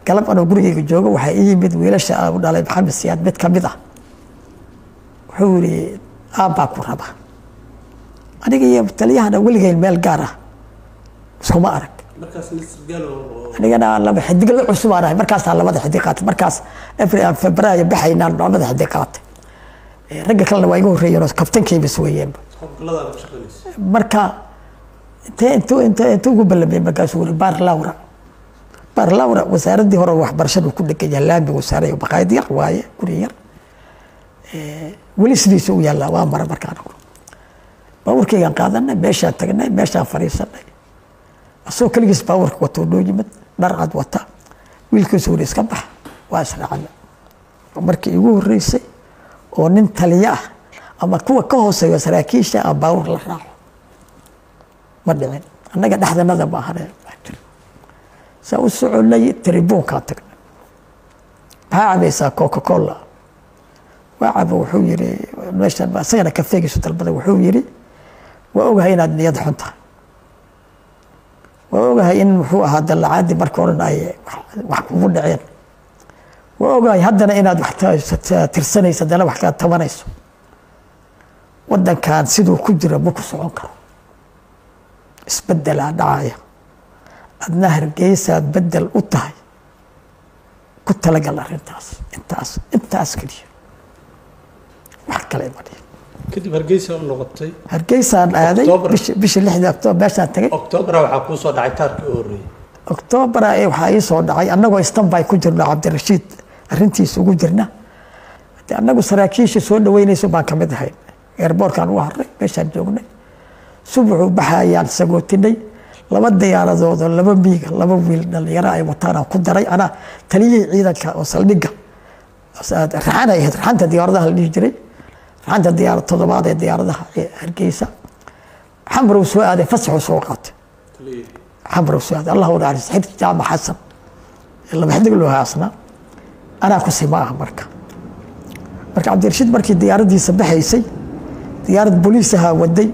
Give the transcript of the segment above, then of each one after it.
galab anoo gurigeyga joogo waxaa ii yimid wiilasha u dhalay maxamed siyaad mid ka mid ah wuxuu yidhi aabbaa ku raba aniga iyo taliyahana weligeyn meel gaar ah iskuma arag anigana laba xidig la cusub aan ahay markaasaa labada xidig qaatay markaas febraayo baxaynaan labada xidig qaatay ragga kalena waa iga horreeyeen oo kabtankeymas weeyeenba marka intee intuu intee intuu ugu ballamay markaasuu wuri baar lawra baar lawra wasaaraddii hore waxbarashadu ku dhegan yahay laami wasaarayo baqaayad yar waaye guri yar weli sidiisa u yaallaa waa mara markaan baabuurkaygaan qaadanay meeshaan tagnay meeshaan fadhiisanay asagoo keligiis baabuurka watoo noo yimid dhar cad wata wiilkiisu wuri iska bax waa israacana markii igu horreysay oo nin taliyo ah ama kuwa ka hooseeyo saraakiisha aan baabuur la raaco ma dhicin annaga dhexdanada ma ahane saa u soconay tribuunkaa tagnay maxaa cabaysaa coca cola waa cabo wuxuu yiri meeshan isagana kafeegiisu dalbada wuxuu yiri waa ogahay inaad niyad xun tahay waa ogahay in muxuu ahaa dallacaadii marka odhan ay wax kugu dhaceen waa ogahay haddana inaad wax tirsanayso haddana wax kaa tabanayso waddankan siduu ku jira ma ku socon karo isbeddelaa dhacaya adna hargeysaad beddel u tahay ku talagal arrintaas intaas intaas keliya wax kale ma dhihin kadib hargeysa u noqotay hargeysaan aaday October. bishi- bishii lixdii octoobar meeshaan tagay octoobara waxaa kuu soo dhacay taarkii u horreeyey octoobara ee waxaa ii soo dhacay annagoo istanbay ku jirno cabdirashiid arrintiisa ugu jirna de annagu saraakiisha soo dhaweynayso baan ka mid ahayn eerboorkaan ugu harray meeshaan joognay subaxuu baxayaan sagootinay laba diyaaradoodoo laba miiga laba wiil dhalinyaro ay wataan aan ku daray anaa taliyihii ciidanka oo saldhigga raxan ay ahayd raxanta diyaaradaha la dhihi jiray raxanta diyaarad toddobaad ee diyaaradaha ee hargeysa xamrow soo aaday fasaxuu soo qaatay xamrow soo aaday allah u naxariis xidki jaamac xasan ee laba xidig loo haasnaa anaa ku sima ah marka marka cabdirashiid markii diyaaraddiisa baxaysay diyaarad booliis ahaa waday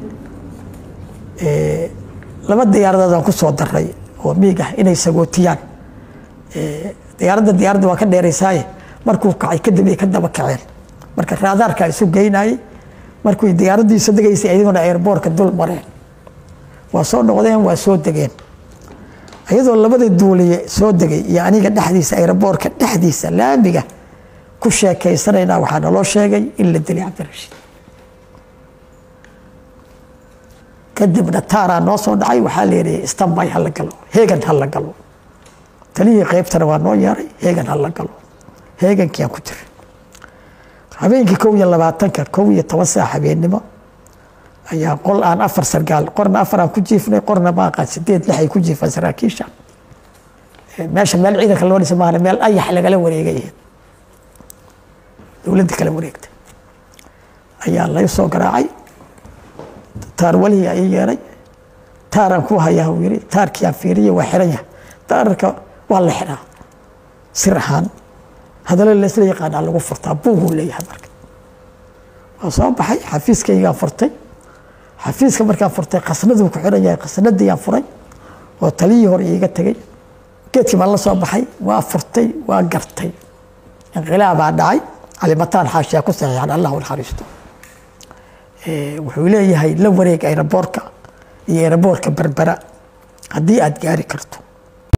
laba diyaaradood aan ku soo daray oo miig ah inay sagootiyaan diyaaradda diyaaradda waa ka dheeraysaaye markuu kacay kadib ay ka daba kaceen marka raadaarka isu geynayay markuu diyaaraddiisa degaysay ayaguna airboortka dul mareen waa soo noqdeen waa soo degeen iyadoo labada duuliye soo degay iyo aniga dhexdiisa airboortka dhexdiisa laamiga ku sheekaysanayna waxaa naloo sheegay in la dilay cabdirashiid kadibna taaraa noo soo dhacay waxaa la yidhi istanbay ha la galo heegan ha la galo taliyihii qaybtana waa noo yeeray heegan ha la galo heegankii aan ku jiray habeenkii kow iyo labaatanka kow iyo toban saac habeennimo ayaa qol aan afar sargaal qorna afar aan ku jiifnay qorna maaqaan sideed lix ay ku jiifaan saraakiisha meesha meel ciidanka loo dhisa maahane meel ayax lagala wareegay ahayd dowladda kala wareegtay ayaa lay soo garaacay taar walihii ay yeeray taaraan ku hayaa uu yidhi taarkiiaan fiiriya waa xiran yahay taararka waa la xiraa sir ahaan hadallo laysla yaqaanaa lagu furtaa buuguu leeyahay marka waa soo baxay xafiiskaygaan furtay xafiiska markaan furtay khasnaduu ku xiran yahay khasnadiyaan furay oo taliyii hore iiga tegey geedkii baan la soo baxay waa furtay waa gartay inqilaabaa dhacay calimataan xaashiyaa ku saxiixan allah u naxariisto wuxuu leeyahay la wareeg aeroboorka iyo aeroboorka berbera haddii aad gaari karto